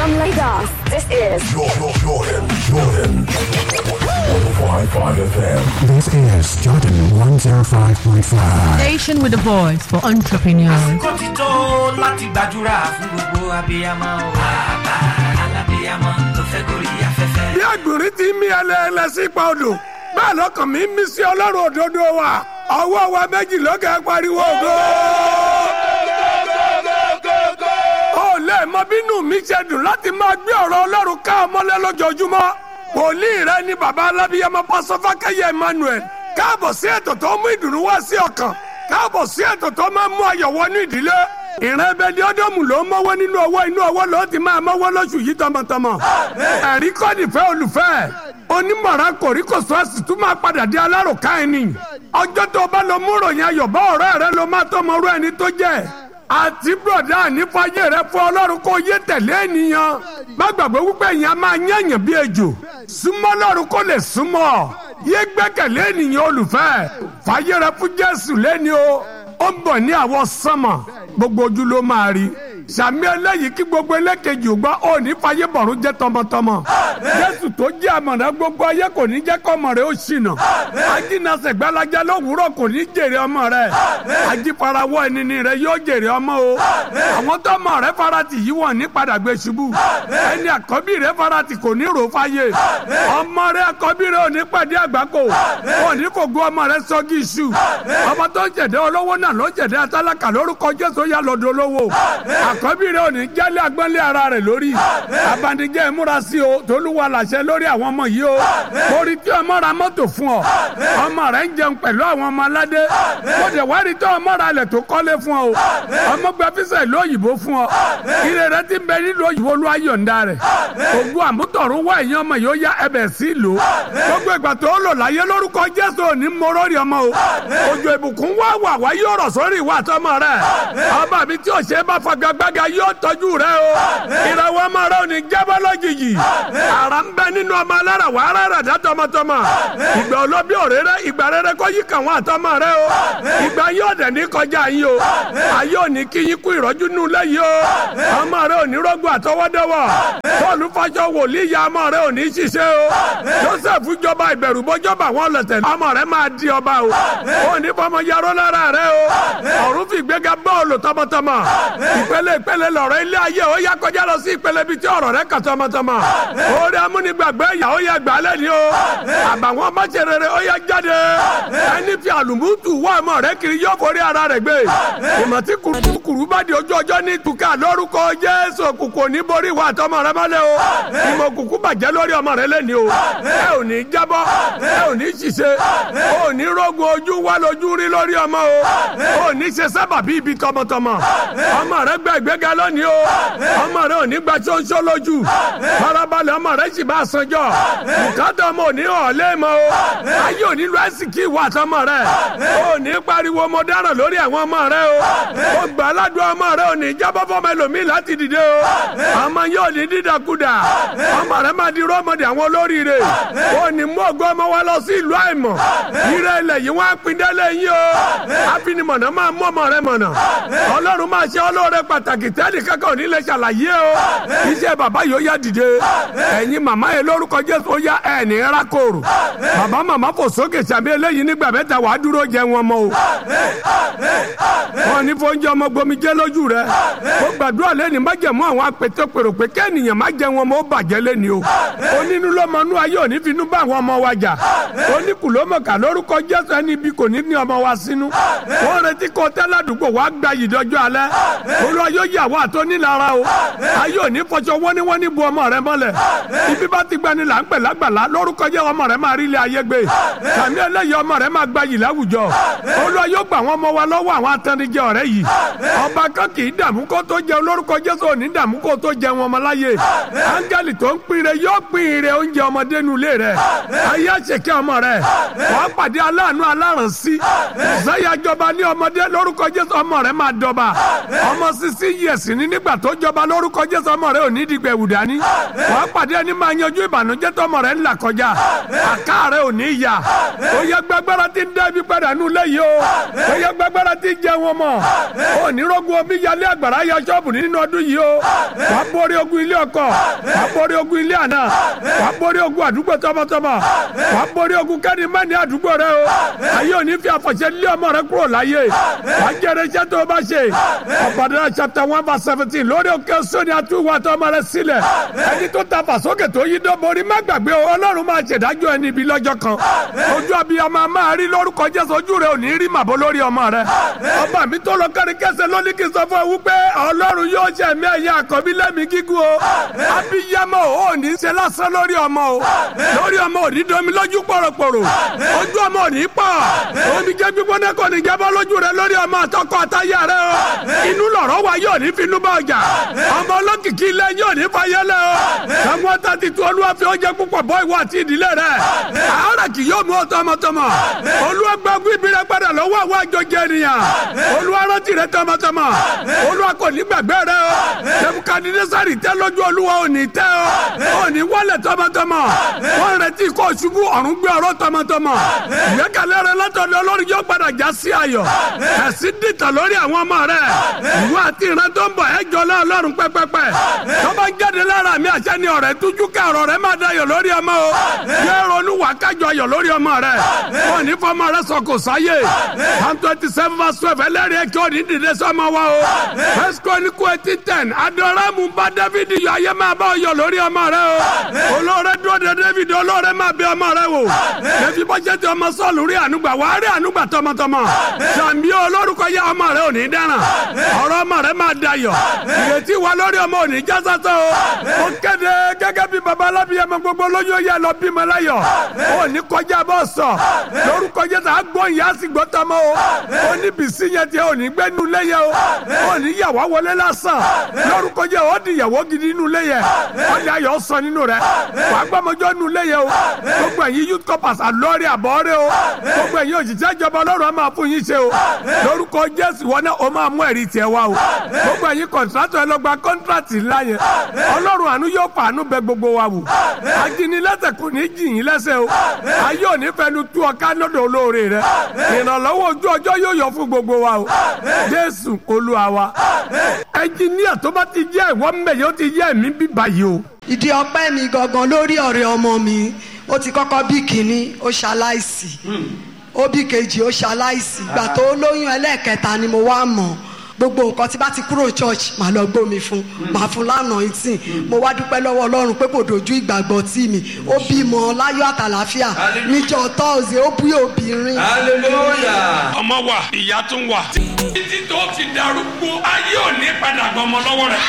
From Lagos, this is Jordan, Jordan, Jordan. 105.5 FM. This is Jordan 105.5. Station with a voice for entrepreneurs. kó ti tó láti gbàdúrà fún gbogbo abiyamọ o. bàbá alábiyamọ tó fẹ́ gorí afẹ́fẹ́. bí àgbòrí ti mí ẹlẹ́ẹ̀lẹ́ sí ipa odò bẹ́ẹ̀ lọ́kàn mi mí sí ọlọ́run òdodo wa ọwọ́ wa méjì lókè pariwo ògo. ó lè mọ bínú mi ṣe dùn láti máa gbé ọ̀rọ̀ ọlọ́run ká ọmọlẹ́ lójoojúmọ́ wòlíì rẹ ni bàbá alábíyamọ pásọfákẹ́yẹ emmanuel káàbọ̀ sí ètò tó mú ìdùnnú wá sí ọkàn káàbọ̀ sí ètò tó máa mú ayọ̀ wọnú ìdílé ìran ẹbẹ ni ọdọọmù ló ń mọwọ́ nínú ọwọ́ inú ọwọ́ ló ti máa mọwọ́ lóṣù yìí tọmọtọmọ ẹ̀rí kọ́ nífẹ̀ẹ́ olùfẹ́ onímọ̀ràn kòríkòsó ẹ̀sì tún máa padà di alárùká ẹni ọjọ́ tó bá lọ mú ròyìn ayọ̀ bá ọ̀rẹ́ rẹ ló máa tọmọ rú ẹni tó jẹ́ àti bùrọ̀dá nífàyè rẹ fún ọlọ́run kó yé tẹ̀lé ènìyàn má gbàgbé wípé èèyàn máa yẹ̀yàn bí ejò súnmọ́ ọlọ́run kó lè súnmọ́ ọ yé gbẹ́kẹ̀lé ènìyàn olùfẹ́ fàyè rẹ fún jésù lẹ́ni o ó ń bọ̀ ní àwọ̀ sánmọ̀ gbogbo ojú ló máa rí sàmì eléyìí kí gbogbo elékejì ò gbọ́ ò ní fàyè bọ̀rún jẹ́ tọmọtọmọ jésù tó jẹ́ àmọ̀nà gbogbo ayé kò ní jẹ́ kọ́mọ rẹ̀ ó ṣìnà ajínasẹ̀ gbalaja lówùúrọ̀ kò ní jèrè ọmọ rẹ̀ ajífarawọ́ ẹnini rẹ̀ yóò jèrè ọmọ o àwọn tọmọ rẹ̀ farati yìí wọ́n ní padà gbé ṣubú ẹni àkọ́bí rẹ̀ farati kò ní rò fàyè ọmọ rẹ̀ àkọ́bí rẹ̀ ò ní pàdé àgbákò ò ní kò gbọ́ ọmọ rẹ̀ sọ́gí iṣu ọmọ tó ń jẹ̀dẹ́ olówó náà ló jẹ̀dẹ́ atálákà lórúkọ jésù yà lọ́dọ̀ olówó àkọ́bí rẹ̀ ò ní jálé agbọ́nlé ara rẹ̀ lórí abanijẹ́ ìmúra sí o tolúwa làṣẹ lórí àwọn ọmọ yìí o orí tí ọmọ ra mọ́tò fún ọ ọmọ rẹ̀ ń jẹun pẹ̀lú àwọn ọmọ aládé mo dẹ̀ wá rí tí ọmọ ra ilẹ̀ tó kọ́lé fún ọ o ọmọ gba fíṣẹ̀ ìlú òyìnbó fún ọ ire rẹ ti ń bẹ nílùú òyìnbó ló ayọ̀ǹda rẹ̀ ògùn àmútọ̀rún wá ẹ̀yìn ọmọ yóò yá ẹbẹ̀ sí ìlú gbogbo ìgbà tó lò láyé lórúkọ jésù òní mọ́rọ́rì ọmọ o òjò ìbùkún wá wà wá yóò rọ̀ sórí ìwà àtọmọ rẹ̀ ọba mi tí ò ṣe é bá fagagbága yóò tọ́jú rẹ o ìràwọ̀ ọmọ rẹ ò ní jábọ́ lójijì ara ń bẹ nínú ọmọ alára wà á rárá dá tọmọtọmọ ìgbà olóbi òréré ìgbà rere kọ́ yí kàn wọ́n àtọmọ rẹ o ìgbà yóò dẹ̀ ní kọjá yín o ayé ò ní kí yín kú ìrọ́jú nù lẹ́yìn o ọmọ rẹ ò ní rọ́gùn àtọwọ́dọ́wọ́ bọ́ọ̀lù fàjọ wòlíì ya ọmọ rẹ ò ní ṣiṣẹ́ o joseph jọba ìbẹ̀rù bọ́jọba wọn lọ̀tẹ̀ ọmọ rẹ máa di ọba o ò ní fọmọ yarọ́ lára rẹ o ọ̀run fi gbéga bọ́ọ̀lù tọmọtọmọ ìpele ìpele lọ̀rọ̀ ilé ayé ó yá kọjá lọ sí ìpele bíi tí ọ̀rọ̀ rẹ kà tọmọtọmọ orí amúnigbàgbé ìyá ó yá gbà lẹ́ni o àbàwọn máṣerere ó yá jáde ẹni fi àlùmútù wá ọmọ rẹ kiri yóò forí ara rẹ gbé ìmọ̀tí kùrùkùrù bá di ojú ọjọ́ ní tuka lórúkọ jésù òkùnkùn ní borí ìwà àtọmọ rẹ mọ́lẹ̀ o ìmọ̀ òkùnkùn bàjẹ́ lórí ọmọ rẹ lẹ́ni o ẹ ò ní jábọ́ ẹ ò ní ṣiṣẹ́ ò ní rógun ojú wá lójú rí lórí ọmọ o ò ní ṣe sábà bí ibi tọmọtọmọ ọmọ rẹ gbẹ ìgbéga lónìí o ọmọ rẹ ò ní gba ṣóńṣó lójú farabalẹ̀ ọmọ rẹ sì bá sanjọ́ bùkátà ọmọ ò ní ọ̀lẹ́ mọ́ o ayé ò ní lu ẹ̀sìnkì ìwà àtọmọ rẹ ò ní pariwo mo dáràn lórí àwọn ọmọ rẹ o ó gbà aládùn ọmọ rẹ ò ní jábọ́ fọmọ ẹlòmíì láti dìde o ọmọ yóò ní dídàkudà ọmọ rẹ máa di rọ́mọdé àwọn olóríire ò ní mú ògo ọmọ wa lọ sí ìlú àìmọ̀ ire ilẹ̀ yìí wọ́n á pin délé yín o àfinimọ̀nà máa mú ọmọ rẹ mọ̀nà ọlọ́run máa ṣe ọlọ́rẹ pàtàkì tẹ́lẹ̀ kankan ò ní lè ṣàlàyé o iṣẹ́ bàbá yóò yá dìde ẹ̀yin màmá yẹn lórúkọ jésù ó yá ẹ̀ ní rákòrò bàbá màmá fò sókè sàbí eléyìí nígbà mẹ́ta wàá dúró jẹ wọn mọ́ o wọn ní fóúnjẹ ọmọ gbomi jẹ lójú rẹ ó gbàdúrà lẹ́ni má jẹ̀ mọ́ àwọn apètè pèrò pé kẹ́nìyàn má jẹ wọn mọ́ ó bàjẹ́ lẹ́ni o onínú lọ́mọnú ayé òní finú bá àwọn ọmọ wa jà oníkùlómọ̀kà lórúkọ jésù ẹni ibi kò ní ní ọmọ wa sínú wọn retí kó tẹ́lẹ̀ àdúgbò wa gba yìí dọ́jọ́ alẹ́ olúwa yóò yà wá tó nílara o ayé òní fọṣọ wọ́níwọ́ní bu ọmọ rẹ mọ́lẹ̀ ibi bá ti gbani là ń pè lágbàlá lórúkọ jẹ́ ọmọ rẹ máa rí ilé ayé gbé sàmì ẹlẹ́yìí ọmọ rẹ máa gba yìí láwùjọ olúwa yóò gbà wọn ọmọ wa lọ́wọ́ àwọn atẹnijẹ ọ̀rẹ́ yìí ọba kan kì í dààmú kó tó jẹun lórúkọ jésù òní dààmú kó tó jẹun ọmọ láyé áńgẹ́lì tó ń pinre yóò pinre oúnjẹ ọmọdé nu ilé rẹ ayé àṣekẹ́ ọmọ rẹ wàá pàdé aláàánú alárànsí sẹ́yà jọba ní ọmọdé lórúkọ jésù ọmọ rẹ máa dọba ọmọ sisi years ní nígbà tó jọba lórúkọ jésù ọmọ rẹ ò ní dìgbà ẹ̀wù dání wàá pàdé ẹni máa yanjú ìbànújẹ́ tó ọmọ rẹ ń là kọjá àká rẹ ò ní yà ó yẹ gbàgbára tí ń dá ibi padà nù lẹ́yìn o ó yẹ gbàgbára tí ń jẹ wọn mọ̀ ó ní rọ́gùn omi yalé àgbàrá ya ṣọ́ọ̀bù nínú ọdún yìí o wàá borí ogun ilé ọkọ wàá borí ogun ilé àná wàá borí ogun àdúgbò tọmọtọmọ wàá borí ogun kẹ́ni mẹ́ni àdúgbò rẹ o ayé ò ní fi àfọ̀ṣẹ́ lé ọmọ rẹ kúrò láyé wàá jẹrẹ iṣẹ́ tó o bá ṣe ọ̀bàdàn chapter one verse seventeen lórí òkè sóni àtúwò àtọ́ ọmọ rẹ sílẹ̀ ẹni tó ta fàsókè tó yí dán borí má gbàgbé o ọlọ́run máa ṣèdájọ́ ẹni ibi lọ́jọ́ kan ojú abiyamọ máa rí lórúkọ jésù ojú rẹ ò ní rí màbó lórí ọmọ rẹ ọba mi tó lọ kárí kẹsẹ̀ lóní kí n sọ fún ẹ wípé ọlọ́run yóò ṣe ẹ̀mí ẹ̀yà àkọ́bí lẹ́mìí gígùn o abiyamọ ò ní ṣe lásán lórí ọmọ o lórí ọmọ ò ní domi lójú pòròpòrò ojú ọmọ ò ní pọ̀ omi jẹ́ gbígbóná kò ní jábọ́ lójú rẹ lórí ọmọ àtọkọ àtayà rẹ o inú lọ̀rọ̀ wa yóò ní finú bá ọjà ọmọ olókìkí ilé yóò ní fayẹlẹ o sàmúọ tàti tu olúwa fi oúnjẹ púpọ̀ bọ́ ìwọ àti ìdílé rẹ àárẹ̀ kì yóò mú ọ tọmọtọmọ olúwa gbàgbé ibi rẹ padà lọ́wọ́ àwọn àjọjẹ ènìyàn olúwa rántí rẹ tọmọtọmọ olúwa kò ní gbàgbé rẹ o nebukadnesari tẹ lójú olúwa ò ní tẹ o ò ní wọlé tọmọtọmọ wọn retí kó ṣubú ọ̀run gbé ọ̀rọ̀ tọmọtọmọ ìgbẹ́kẹ̀lé rẹ látọ̀dọ̀ ọlọ́run yóò padà já sí ayọ̀ ẹ̀sìn dìtà lórí àwọn ọmọ rẹ ìwọ àti ìran tó ń bọ̀ ẹ jọ lọ́ ọlọ́run pẹ́pẹ́pẹ́ tó bá ń jáde lára mi àṣẹ ni ọ̀rẹ́ tújú ká ọ̀rọ̀ rẹ máa dayọ̀ lórí ọmọ o yẹ ronú wà kájọ ayọ̀ lórí ọmọ rẹ wọn ní fọmọ rẹ sọ kò sáyé one twenty seven verse twelve ẹlẹ́rìí ẹ̀ kí ó ní dìde sọmọ wa o first chronicle eighteen ten adoramu bá david yọ ayé máa bá ọyọ lórí ọmọ rẹ o olóore dúró de david olóore máa bẹ ọmọ rẹ wò lẹ́fi bọ́jẹ́ tí ọmọ sọ́ọ̀lù rí ànúgbà wàá rí ànúgbà tọmọtọmọ sàmì olórúkọ yẹ ọmọ rẹ ò ní dáràn ọ̀rọ̀ ọmọ rẹ máa dayọ̀ ìrètí wa lórí ọmọ ò ní já sásán o ó kéde gẹ́gẹ́ bí baba alábíyẹmọ gbogbo lóyún yẹ lọ bímọ láyọ̀ ó ní kọjá bọ́ sọ lórúkọ jẹ́ sà gbọ́ ìyá sì gbọ́ tọmọ o ó ní bìsí yẹn tiẹ̀ ò ní gbé nu léyẹ o ó ní yàwá wọlé lásán lórúkọ jẹ́ ó di ìyàwó gidi nu léyẹ ó ní ayọ̀ sọ nínú rẹ wà á gbọ́mọjọ́ nu léyẹ o gbogbo ẹ̀yin youth corpers àlọ́ọ̀rẹ́ àbọ̀ọ́rẹ́ o gbogbo ẹ̀yin òṣìṣẹ́ ìjọba ọlọ́run á máa fún yín ṣe o lórúkọ jésù wọn náà ó máa mú ẹ̀rí tiẹ̀ wá o gbogbo ẹ̀yin kọ̀ǹtrátọ̀ ẹ lọ gba kọ́ńtrátì ńlá yẹn ọlọ́run àánú yóò fàánú bẹ gbogbo wa wò ajínilẹ́sẹ̀ kò ní jì yín lẹ́sẹ̀ o ayé ò ní fẹnu tú ọ ká lọ́dọ̀ olóore rẹ ìrànlọ́wọ́ ojú ọjọ́ yóò yọ fún gbogbo wa o jésù olúwa wa ẹnjìníà tó bá ti jẹ́ ìwọ mbẹ̀ yóò ti jẹ́ ẹ̀mí bíbá yìí o. ìdí ọpẹ́ mi gangan lórí ọ̀rẹ́ ọmọ mi ó ti kọ́kọ́ bí kínní ó ṣaláìsí ó bí kejì ó ṣaláìsí ìgbà tó lóyún ẹlẹ́ẹ̀kẹta ni mo wá mọ̀ gbogbo nǹkan tí bá ti kúrò church màá lọ gbómi fún màá fún lánàá ìtìn mo wá dúpẹ́ lọ́wọ́ ọlọ́run pé kò dojú ìgbàgbọ́ tì mí ó bímọ láyọ̀ àtàlàfíà níjọ́ tọ́ọ̀sì ó bí obìnrin. hallelujah. ọmọ wa ìyá tún wà. títí tó fi darúgbó ayé ò ní padà gbọmọ lọ́wọ́ rẹ̀.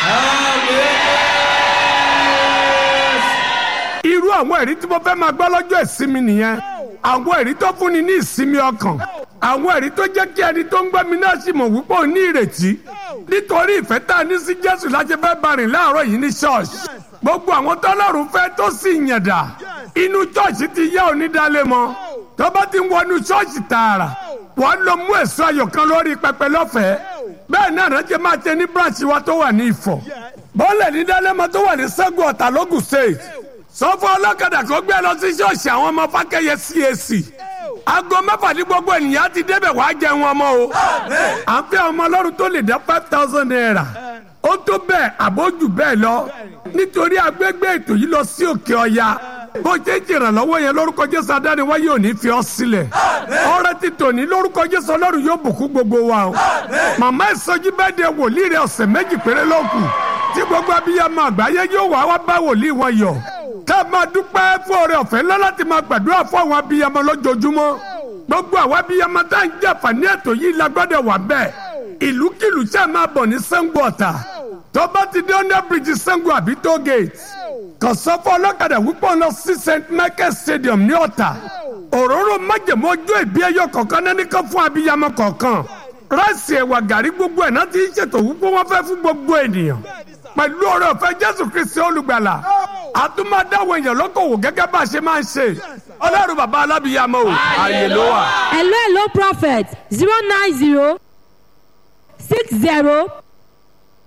irú àwọn ẹ̀rí tí mo fẹ́ máa gbọ́ lọ́jọ́ ìsinmi nìyẹn àwọn ẹ̀rí tó fúnni ní ìsinmi ọkàn àwọn ẹ̀rí tó jẹ́ kí ẹni tó ń gbọ́ mi náà sì mọ̀ wípé ò ní ìrètí nítorí ìfẹ́ tá a ní sí jésù láti fẹ́ bá rìn láàárọ̀ yìí ní ṣọ́ọ̀ṣì gbogbo àwọn tọ́lọ́run fẹ́ tó sì yànda inú ṣọ́ọ̀ṣì ti yá onídàálẹ̀ mọ́ tó bá ti ń wọnú ṣọ́ọ̀ṣì tààrà wọ́n lọ mú èso ayọ̀ kan lórí pẹpẹ lọ́fẹ̀ẹ́ bẹ́ẹ̀ náà rántí máa ṣe ní branch wa tó wà ní ìfọ̀ bọ́ọ̀lẹ̀ ní dálẹ́mọ tó wà ní sẹ́gun ọ̀tà lógùn state sọ fún ọlọ́kadà kó gbé lọ sí ṣọ́ọ̀ṣì àwọn ọmọ fákẹ́yẹ CAC aago mẹ́fà ní gbogbo ènìyàn ti débẹ̀ wá jẹun ọmọ o à ń fẹ́ ọmọ ọlọ́run tó lè dá five thousand naira ó tó bẹ́ẹ̀ àbójú bẹ́ẹ̀ lọ nítorí agbègbè ètò yìí lọ sí òkè ọya bó ṣe ń ṣèrànlọ́wọ́ yẹn lórúkọ jésù adániwáyé ò ní fi ọ́ sílẹ̀ ọrẹ ti tòní lórúkọ jésù ọlọ́run yóò bùkún gbogbo wa o màmá ìsọjí bẹ́ẹ̀ de wòlíì rẹ ọ̀sẹ̀ méjì péré ló kù tí gbogbo abiyamọ àgbáyé yóò wá wá bá wòlíì wọn yọ ká máa dúpẹ́ fún ọrẹ ọ̀fẹ́ ńlá láti máa gbàdúrà fún àwọn abiyamọ lójoojúmọ́ gbogbo àwọn abiyamọ tá à ń jàǹfààní ètò yìí la gbọ́dọ̀ wà bẹ́ẹ̀ ìlúkìlú tí a máa bọ̀ ní Ṣàngó Ọ̀tà tó bá ti dé under bridge Ṣàngó àbí toll gate kàn sọ fún ọlọ́kadà wípé ọ̀nà sí St Michael Stadium ní Ọ̀tà òróró májèmó ojú ìbí ẹyọ kọ̀ọ̀kan náà nìkan fún abiyamọ kọ̀ọ̀kan ráìsì ẹ̀wà gàrí gbogbo ẹ̀ náà ti ń ṣètò wípé wọ́n fẹ́ fún gbogbo ènìyàn pẹ̀lú ọ̀rẹ́ ọ̀fẹ́ Jésù Kristi olùgbàlà àtúmọ̀dáwọ̀ èèyàn lọ́kọ̀wò gẹ́gẹ́ bá a ṣe máa ń ṣe ọlọ́run bàbá alábìyamọ o ààyè ló wà. hello hello prophet zero nine zero six zero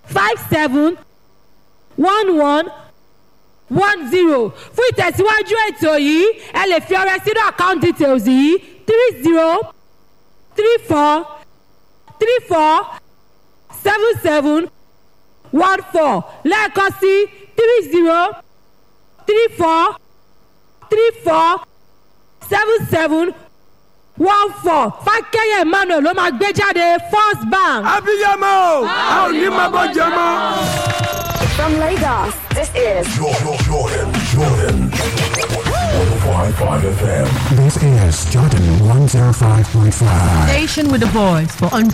five seven one one one zero fún ìtẹ̀síwájú ètò yìí ẹ lè fi ọrẹ sínú account details yìí three zero three four three four seven seven one four lẹ́ẹ̀kan sí three zero three four three four seven seven one four fákẹ́yẹ̀ emmanuel ló máa gbé jáde first bank. abiyamọ o a ò ní máa bọ́ jẹ mọ́. From Lagos, this is Jordan, Jordan, Jordan. 105.5 FM. This is Jordan 105.5. Station with the voice for entrepreneurs.